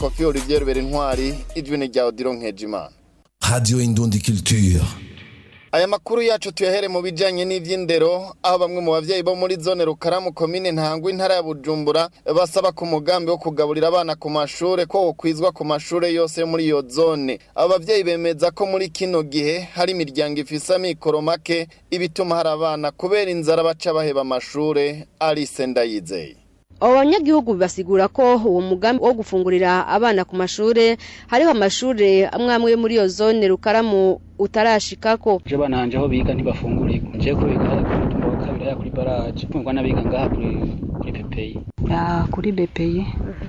kofi olivier berintwari ijwi ni rya odiro nkejimana Radio Indundi Culture. aya makuru yacu tuyahere mu bijanye n'ivy'indero aho bamwe mu bavyeyi bo muri zone rukaramu komine ntangwa intara ya bujumbura basaba ku mugambi wo kugaburira abana ku mashure ko wokwizwa ku mashure yose yo muri iyo zone abo bavyeyi bemeza ko muri kino gihe hari imiryango ifise amikoro make ibituma hari abana kubera inzara baca baheba amashure arise ndayizeye abo banyagihugu basigura ko uwo mugambi wo gufungurira abana ku mashure hariho amashure amwe amwe yo muri iyo zone rukaramu utarashikako je bana hanje aho biga ntibafungurirwa nje ko biga hariya kuri tumba wa kabiri hariya kuri baraje kumva n'abiga ngaha kuri kuri pepeyi ya kuri bepeye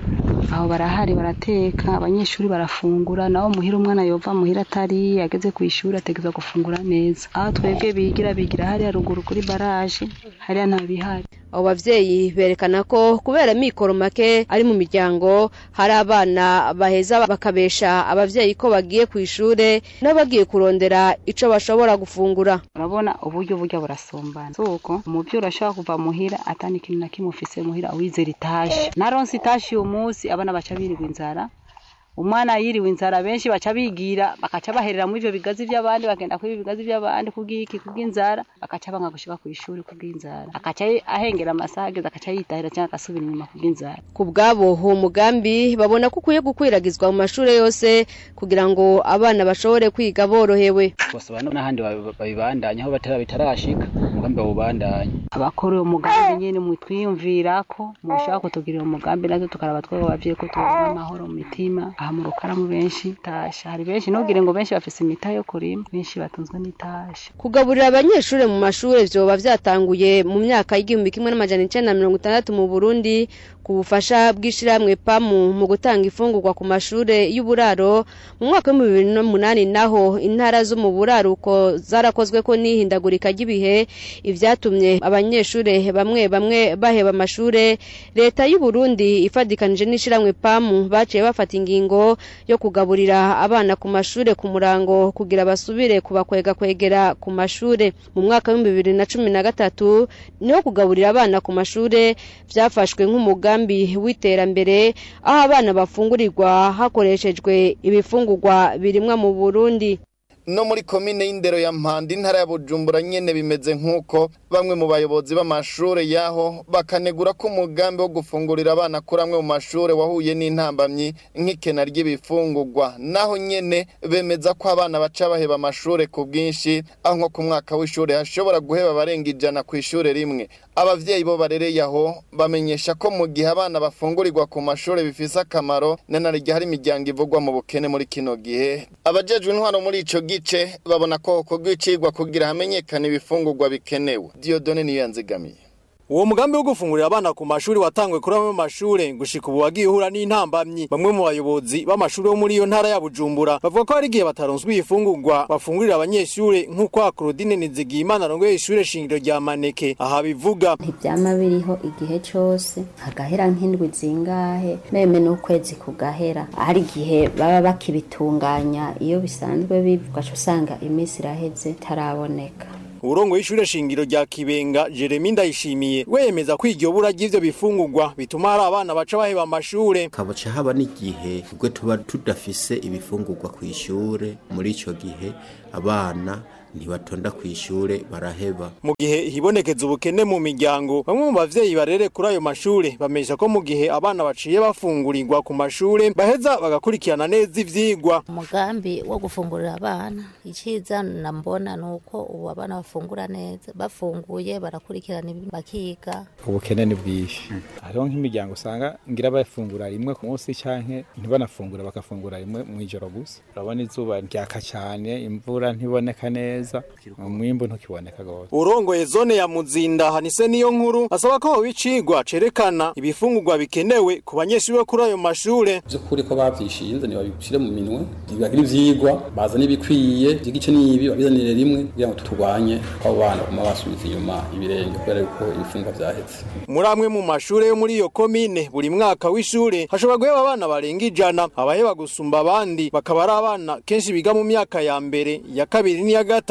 aho barahari barateka abanyeshuri barafungura naho muhira umwana yova muhira atari ageze ku ishuri ategeza gufungura neza aho twebwe bigira bigira hariya ruguru kuri baraje hariya nta bihari abo bavyeyi berekana ko kubera mikoro make ari mu miryango hari abana baheza bakabesha abavyeyi ko bagiye ku ishure n'abagiye kurondera ico bashobora gufungura urabona uburyo burya burasombana suko umuvyeyi urashobora kuva muhira atani ikintu na kimwe ufise muhira wizera itashe naronse itashe uyu munsi abana baca birirwa inzara umwana yiriwe inzara benshi baca bigira bakaca baherera muri ivyo bigazi vy'abandi bagenda kuri bigazi vy'abandi kubw'iki kubw'inzara bakaca banga gushika ku ishuri kubw'inzara akaca ahengera amasaha ageze akaca yitahira cyangwa agasubira inyuma kubw'inzara ku bwabo uwo mugambi babona ko ukwiye gukwiragizwa mu mashure yose kugira ngo abana bashobore kwiga borohewe bose bana n'ahandi babi- babibandanya aho batara bitarashika umugambi bawubandanya abakora uwo mugambi nyene mutwiyumvirako mushaka kutugirira umugambi natwe tukaraba twebwe abavyeyi ko tubona amahoro mu mitima aha mu rukaramu benshi tasha hari benshi ntugire ngo benshi bafise imita yo kurima benshi batunzwe n'itasha kugaburira abanyeshure mu mashure vyoba vyatanguye mu myaka y'igihumbi kimwe n'amajana icenda na mirongo itandatu mu burundi ku bufasha bw'ishirahamwe pamu mu gutanga ifungurwa ku mashure y'uburaro mu mwaka w'ibihumbi bibiri n'umunani naho intara zo mu buraruko zarakozweko n'ihindagurika ry'ibihe ivyatumye abanyeshure bamwe bamwe baheba amashure leta y'u Burundi ifadikanije n'ishirahamwe pamu baciye bafata ingingo yo kugaburira abana ku mashure ku murango kugira basubire kubakwega kwegera ku mashure mu mwaka w'ibihumbi bibiri na cumi na gatatu niho kugaburira abana ku mashure vyafashwe nk'umugambi w'iterambere aho abana bafungurirwa hakoreshejwe ibifungurwa birimwa mu Burundi no muri komine y'indero ya mpanda intara ya bujumbura nyene bimeze nk'uko bamwe mu bayobozi b'amashure yaho bakanegura ko umugambi wo gufungurira abana kuri amwe mu mashure wahuye n'intambamyi nk'ikena ry'ibifungurwa naho nyene bemeza ko abana baca baheba amashure ku bwinshi aho nko ku mwaka w'ishure hashobora guheba abarenga ijana ku ishure rimwe abavyeyi bo barereye aho bamenyesha ko mu gihe abana bafungurirwa ku mashure bifise akamaro nanarya hari imiryango ivugwa mu bukene muri kino gihe abajejwe intwaro muri ico gice babona ko hokorwa icigwa kugira hamenyekane ibifungurwa bikenewe diodone niyo yanzigamiye uwo mugambi wo gufungurira abana ku mashuri watangwe kuri amwe mu mashure gushika ubu wagiye uhura n'intambamyi bamwe mu bayobozi b'amashuri yo muri iyo ntara ya bujumbura bavuga ko hari igihe bataronswa ibifungurwa bafungurira abanyeshure nk'uko Claudine Nizigiyimana arongoye ishure shingiro rya Maneke aha bivuga ntibyama biriho igihe cyose hagahera nk'indwi zingahe meme n'ukwezi kugahera hari igihe baba bakibitunganya iyo bisanzwe bivuga usanga iminsi iraheze itaraboneka urongo y'ishure shingiro rya Kibenga Jeremy Ndayishimiye wemeza ko iryo bura ry'ivyo bifungurwa bituma hari abana baca baheba amashure kabaca haba n'igihe ubwo tuba tudafise ibifungurwa ku ishure muri ico gihe abana ntibatonda ku ishure baraheba mu gihe hibonekeza ubukene mu miryango bamwe mu bavyeyi barere kuri ayo mashure bamesha ko mu gihe abana baciye bafungurirwa ku mashure baheza bagakurikirana neza ivyigwa umugambi wo gufungurira abana iciza nambona nuko ubu abana bafungura neza bafunguye barakurikirana ibintu bakiga ubukene ni bwinshi hariho nk'imiryango usanga ngira bafungura rimwe ku munsi canke ntibanafungura bagafungura rimwe mu ijoro gusa urabona izuba ryaka cyane imvura ntiboneka neza umwimbu ntukiboneka gose urongoye zone ya muzinda hanise niyo nkuru asaba ko hoba icigwa cerekana ibifungurwa bikenewe ku banyeshuri bo kuri ayo mashure vy'ukuri ko bavyishinze ntibabishire mu minwe ntibagire ivyigwa bazane ibikwiye igice n'ibi babizanire rimwe kugira ngo turwanye ko abo bana baguma basubiza inyuma ibirenge kubera yuko ibifungwa vyahetse muri amwe mu mashure yo muri iyo komine buri mwaka w'ishure hashobora guheba abana barenga ijana abaheba gusumba abandi bakaba ari abana kenshi biga mu myaka ya mbere ya kabiri n'iya gatatu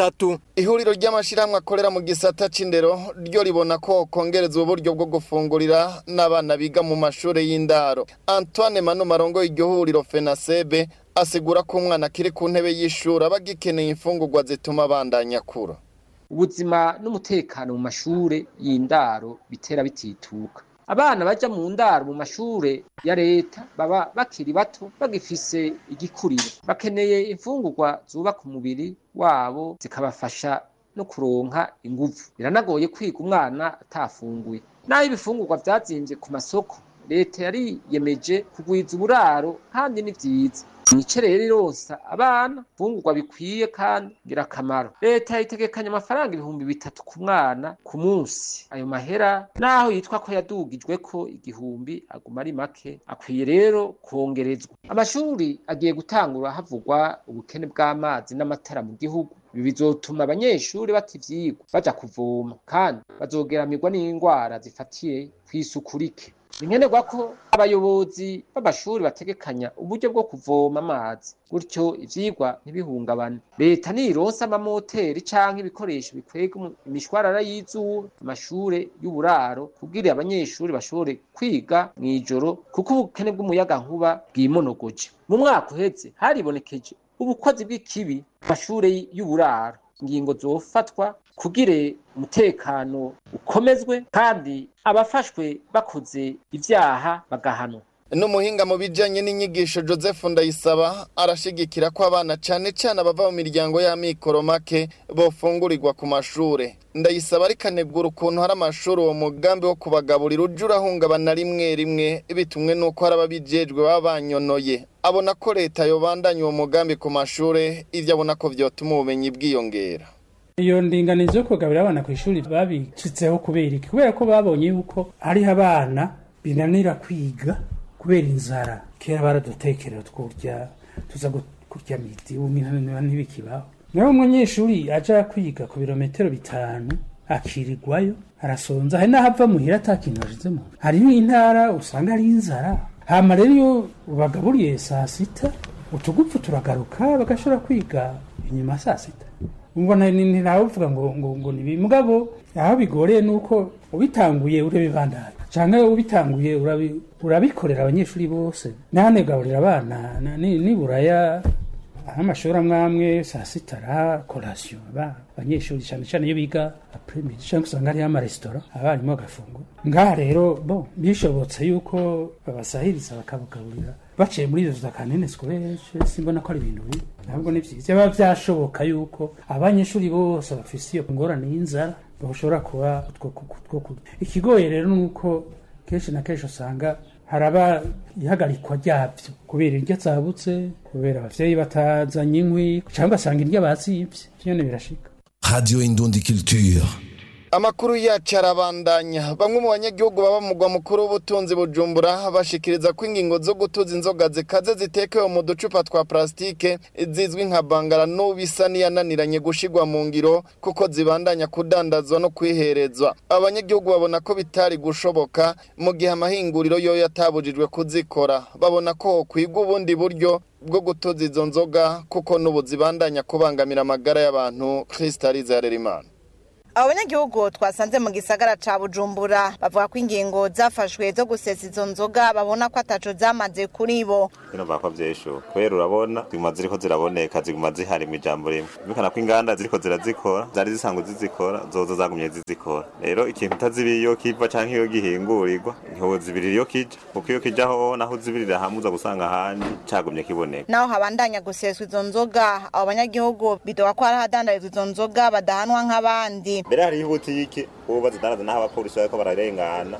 zitatu ihuriro ry'amashirahamwe akorera mu gisata c'indero ryo ribona ko kongerezwa uburyo bwo gufungurira n'abana biga mu mashure y'indaro antoine manu marongo iryo huriro fenasebe asigura ko umwana akiri ku ntebe y'ishuri aba agikeneye imfungurwa zituma abandanya akura ubuzima n'umutekano mu mashure y'indaro bitera bitituka abana baja mu ndaro mu mashure ya leta baba bakiri bato bagifise igikuriro bakeneye imfungurwa zubaka umubiri wabo zikabafasha no kuronka inguvu biranagoye kwiga umwana atafunguye naho ibifungurwa vyazimvye ku masoko leta yariyemeje kugwiza uburaro kandi ni vyiza nice rero ironsa abana fungurwa bikwiye kandi ngirakamaro leta yitegekanya amafaranga ibihumbi bitatu ku mwana ku munsi ayo mahera naho yitwa ko yadugijwe ko igihumbi aguma ari make akwiye rero kongerezwa amashuri agiye gutangura havugwa ubukene bw'amazi n'amatara mu gihugu ibi bizotuma abanyeshuri bata ivyigwa baja kuvoma kandi bazogeramirwa n'indwara zifatiye kw'isuku rike ni nkenerwa ko abayobozi b'amashuri bategekanya uburyo bwo kuvoma amazi gutyo ivyigwa ntibihungabane leta nironsa amamoteri canke ibikoresho bikwega imishwarara y'izuba amashure y'uburaro kugira abanyeshuri bashobore kwiga mw'ijoro kuko ubukene bw'umuyagankuba bwimonogoje mu mwaka uheze haribonekeje ubukozi bw'ikibi mu mashure y'uburaro ingingo zofatwa kugire umutekano ukomezwe kandi abafashwe bakoze ivyaha bagahanwa n'umuhinga mu bijanye n'inyigisho joseph ndayisaba arashigikira ko abana cane cane abava mu miryango y'amikoro make bofungurirwa ku mashure ndayisaba ariko anegura ukuntu hari amashuri uwo mugambi wo kubagaburira uje urahungabana rimwe rimwe bitumwe n'uko hari ababijejwe baba banyonoye abona ko leta yobandanya uwo mugambi ku mashure ivyo abona ko vyotuma ubumenyi bwiyongera iyo ndinganizo yo kugaburira abana ku ishuri babicitseho kubera iki kubera ko babonye yuko hariho abana binanira kwiga kubera inzara kera baradutekerera twurya tuza kurya miti ubu ntibikibaho nawe umunyeshuri aja kwiga ku birometero bitanu akirirwayo arasonza hari n'aho ava muhira ata kintu ashizemo hariho intara usanga ari inzara hama rero iyo ubagaburiye saa sita utugupfu turagaruka bagashobora kwiga inyuma saa sita mbona ntawuvuga ngo ngo ngo ni mugabo aho bigoreye nuko ubitanguye urabibandanya canke ubitanguye urabikorera abanyeshuri bose nane gaburira abana niburaya amashuri amwe amwe saa sita ara korasiyo abanyeshuri cyane cyane iyo biga apremidi cyangwa usanga hariho amaresitora abarimu bagafungura ngaha rero bo bishobotse yuko babasahiriza bakabagaburira baciye muri izo za kanene sikorere simbona ko ari ibintu bibi ntabwo ni byiza biba byashoboka yuko abanyeshuri bose bafise iyo ngorane y'inzara bashobora kuba two kurya ikigoye rero ni uko kenshi na kenshi usanga haraba ihagarikwa ryabyo kubera indyo zabutse kubera abavyeyi batazanye inkwi cyangwa asanga indyo bazivye vyone birashika Radio Indundi Culture. Amakuru yacu arabandanya bamwe mu banyagihugu baba mu mugwa mukuru w'ubutunzi bujumbura bashikiriza ko ingingo zo gutuza inzoga zikaze zitekewe mu ducupa twa plastike zizwi nka bangara n'ubisa niyananiranye gushigwa mu ngiro kuko zibandanya kudandazwa no kwiherezwa abanyagihugu babona ko bitari gushoboka mu gihe amahinguriro yo yatabujijwe kuzikora babona ko kwigwa ubundi buryo bwo gutuza izo nzoga kuko n'ubu zibandanya kubangamira amagara y'abantu Kristaliza Harerimana abo banyagihugu twasanze mu gisagara ca bujumbura bavuga ko ingingo zafashwe zo gusesa izo nzoga babona ko ataco zamaze kuri bo bino bako vyesho kubera urabona ziguma ziriko ziraboneka ziguma zihari mu ijambo rimwe bikana ko inganda ziriko zirazikora zari zisanzwe zizikora zozo zagumye zizikora rero ikintu utazibiye iyo kiva canke iyo gihingurirwa ntiwozibirira iyo kija kuko iyo kija hoho naho uzibirira hamwe uza gusanga ahandi cagumye kiboneka naho habandanya guseswa izo nzoga abo banyagihugu bidoga ko hari ahadandarizwa izo nzoga badahanwa nk'abandi mbere hariho ibutike ubu bazidandaza n'aho abapolisi bariko bararengana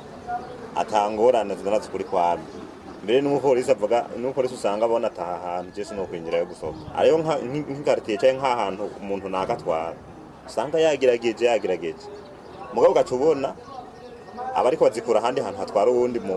atangorane zidandaza ukuri kwami mbere n'umupolisi avuga n'umupolisi usanga abona ataha hantu je sinokwinjira yo gusohoka ariyo nk'ikaritiye canke nk'ahantu umuntu nagatwara usanga yagerageje yagerageje mugabo ugaca ubona abariko bazikura ahandi hantu hatwara uwundi muntu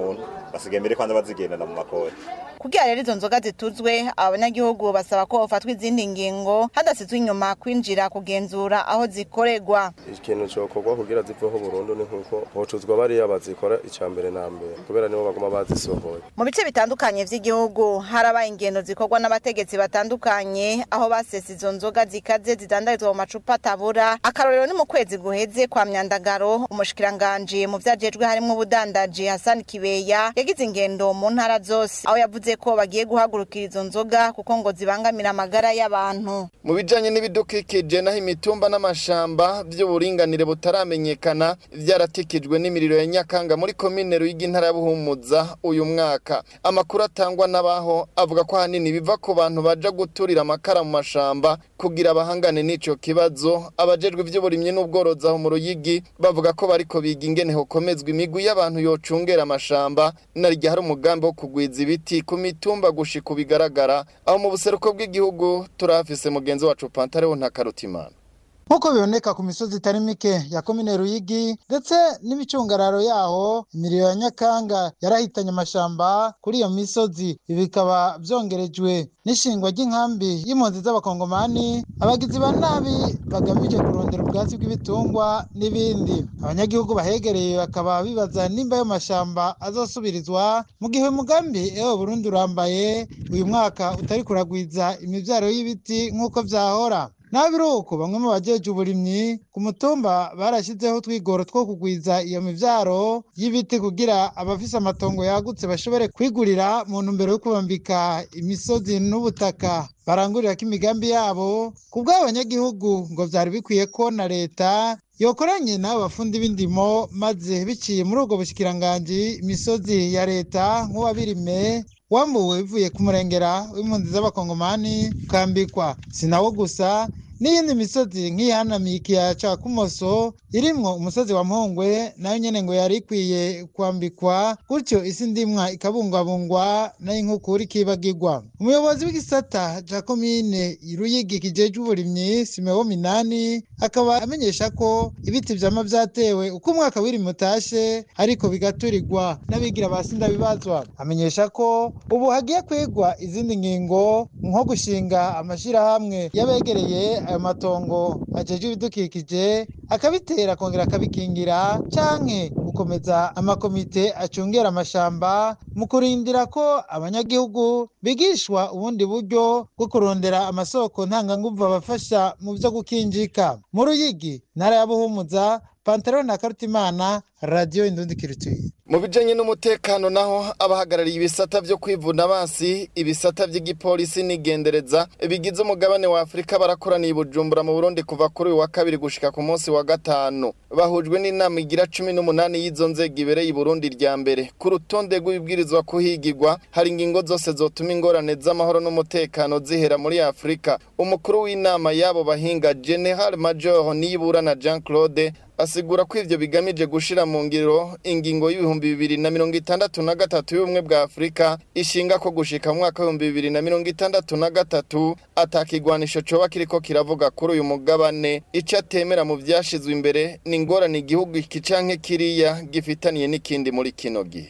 basigaye mbere kwanza bazigendana mu makori kugira rero izo nzoga zituzwe abanyagihugu basaba ko hofatwa izindi ngingo hadasizwe inyuma kwinjira kugenzura aho zikorerwa ikintu cokorwa kugira ziveho burundu ni nkuko hocuzwa bariya bazikora ica mbere na mbere kubera nibo baguma bazisohoye mu bice bitandukanye vy'igihugu harabaye ingendo zikorwa n'abategetsi batandukanye aho basesa izo nzoga zikaze zidandarizwa mu macupa atabura akarorero ni mu kwezi guheze kwa myandagaro umushikiranganji mu vyajejwe harimwo ubudandaji hasani kibeya yagize ingendo mu ntara zose aho yavuze ko bagiye guhagurukira izo nzoga kuko ngo zibangamira amagara y'abantu mu bijanye n'ibidukikije naho imitumba n'amashamba vy'uburinganire butaramenyekana vyaratikijwe n'imiriro ya nyakanga muri komine ruyigi intara ya buhumuza uyu mwaka amakuru atangwa n'abaho avuga ko ahanini biva ku bantu baja guturira amakara mu mashamba kugira abahangane n'ico kibazo abajejwe ivy'uburimyi n'ubworozi aho mu ruyigi bavuga ko bariko biga ingene hokomezwa imigwi y'abantu yocungera amashamba narirya hari umugambi wo kugwiza ibiti ku mitumba gushika bigaragara aho mu buseruko bw'igihugu turahafise mugenzi wacu Pantareho Ntakarutimana nk'uko biboneka ku misozi itari mike ya komine ruyigi ndetse n'imicungararo yaho imiriro ya nyakanga yarahitanye amashamba kuri iyo misozi ibi bikaba byongerejwe n'ishingwa ry'inkambi y'impunzi z'abakongomani abagizi ba nabi bagamije kurondera ubwatsi bw'ibitungwa n'ibindi abanyagihugu bahegereye bakaba bibaza nimba ayo mashamba azosubirizwa mu gihe umugambi ewe burundi urambaye uyu mwaka utari kuragwiza imibyaro y'ibiti nk'uko byahora naho biri uko bamwe mu bajeje uburimyi ku mutumba barashyizeho utwigoro two kugwiza iyo mivyaro y'ibiti kugira abafise amatongo yagutse bashobore kwigurira mu ntumbero yo kubambika imisozi n'ubutaka barangurira ko imigambi yabo ku bw'abanyagihugu ngo vyari bikwiye ko na leta yokoranye n'abo bafundi b'indimo maze biciye muri ubwo bushikiranganji imisozi ya leta nk'uwabirime wambuwe bivuye ku murengera w'impunzi z'abakongomani ukambikwa si nawo gusa n'iyindi misozi nk'iyihanamiye ikiyaya ca kumoso irimwo umusozi wa mpongwe nayo nyene ngo yari ikwiye kwambikwa gutyo isi ndimwa ikabungwabungwa nayo inkukura ikibagirwa umuyobozi w'igisata ca komine ruyigi kijejwe uburimyi simewo minani akaba amenyesha ko ibiti vyama vyatewe uko umwaka w'irimi utashe ariko bigaturirwa n'abigira ba sindabibazwa amenyesha ko ubu hagiye kwigwa izindi ngingo nko gushinga amashirahamwe y'abegereye ayo matongo ajejwe ibidukikije akabitera akongera akabikingira canke gukomeza amakomite acungera amashamba mu kurindira ko abanyagihugu bigishwa ubundi buryo bwo kurondera amasoko ntanganguvu abafasha mu vyo gukinjika mu ruyigi ntara ya buhumuza pantaro na karutimana radiyo indundi kirituye mu bijanye n'umutekano naho abahagarariye ibisata vyo kwivuna abansi ibisata vy'igipolisi n'igendereza bigize umugabane wa afurika barakoraniye i bujumbura mu burundi kuva kuri uyu wa kabiri gushika ku munsi wa gatanu bahujwe n'inama igira cumi n'umunani y'izo nzego ibereye i burundi rya mbere ku rutonde rw'ibibwirizwa kuhigirwa hari ingingo zose zotuma ingorane z'amahoro n'umutekano zihera muri afurika umukuru w'inama y'abo bahinga general major niyiburana jean claude asigura ko ivyo bigamije gushira mu ngiro ingingo y'ibihumbi bibiri na mirongo itandatu na gatatu y'ubumwe bwa afurika ishinga ko gushika mu mwaka w'ibihumbi bibiri na mirongo itandatu na gatatu atakigwanisho coba kiriko kiravuga kuri uyu mugabane ico atemera mu vyashizwe imbere ni ingorane igihugu iki canke kiriya gifitaniye n'ikindi muri kino gihe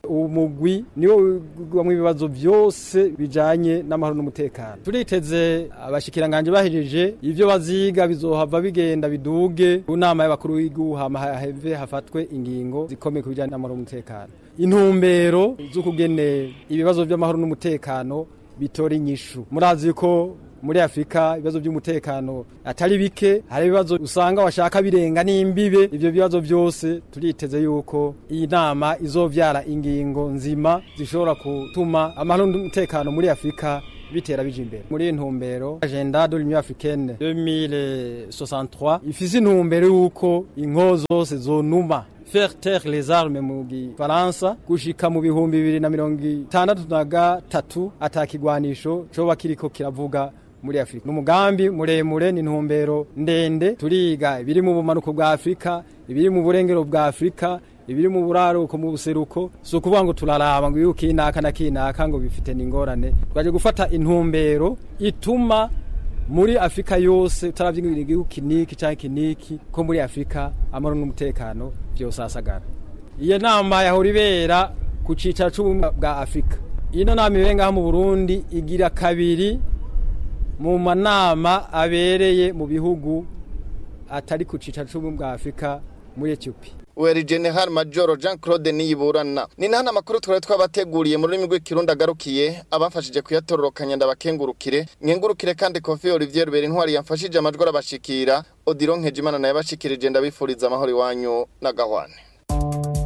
umugwi niwo wigwamwo ibibazo byose bijanye n'amahoro n'umutekano turiteze abashikiranganje bahejeje ivyo baziga bizohava bigenda biduge ku nama y'abakuru w'igihugu hama haheve hafatwe ingingo zikomeye ku bijanye n'amahoro n'umutekano intumbero z'ukugene ibibazo by'amahoro n'umutekano bitora inyishu murazi ko muri Afrika ibibazo by'umutekano atari bike hari ibibazo usanga washaka birenga n'imbibe ivyo bibazo byose turiteze yuko iyi nama izovyara ingingo nzima zishobora gutuma amahoro n'umutekano muri Afrika bitera bije imbere muri intumbero agenda de l'Union africaine 2063 ifise intumbero yuko inkozo zose zonuma faire taire les armes mu gifaransa gushika mu bihumbi bibiri na mirongo itandatu na gatatu atakigwanisho coba kiriko kiravuga muri Afrika. Numugambi muremure ni ntumbero ndende turiga ibiri mu bumanuko bwa Afrika, ibiri mu burengero bwa Afrika, ibiri mu buraruko mu buseruko si ukuvuga ngo turaraba ngo yuko inaka na kinaka ngo bifite n'ingorane twaje gufata intumbero ituma muri Afrika yose utaravye igihugu kiniki cyangwa kiniki ko muri Afrika amaro n'umutekano byose asagara iyo nama yahora ibera ku cicaro c'ubumwe bwa afurika ino nama ibere ngaha mu burundi igira kabiri mu manama abereye mu bihugu atari ku cicaro c'ubumwe bwa afurika muri etiyopiya weri general major jean claude niyiburana ni nahana amakuru twari twabateguriye mu rurimi rw'ikirundi agarukiye abafashije kuyatororokanya ndabakengurukire nkengurukire kandi kofi olivier rubera intwari yamfashije amajwi arabashikira odiron nkejimana nayo abashikirije ndabifuriza amahoro iwanyu n'agahwane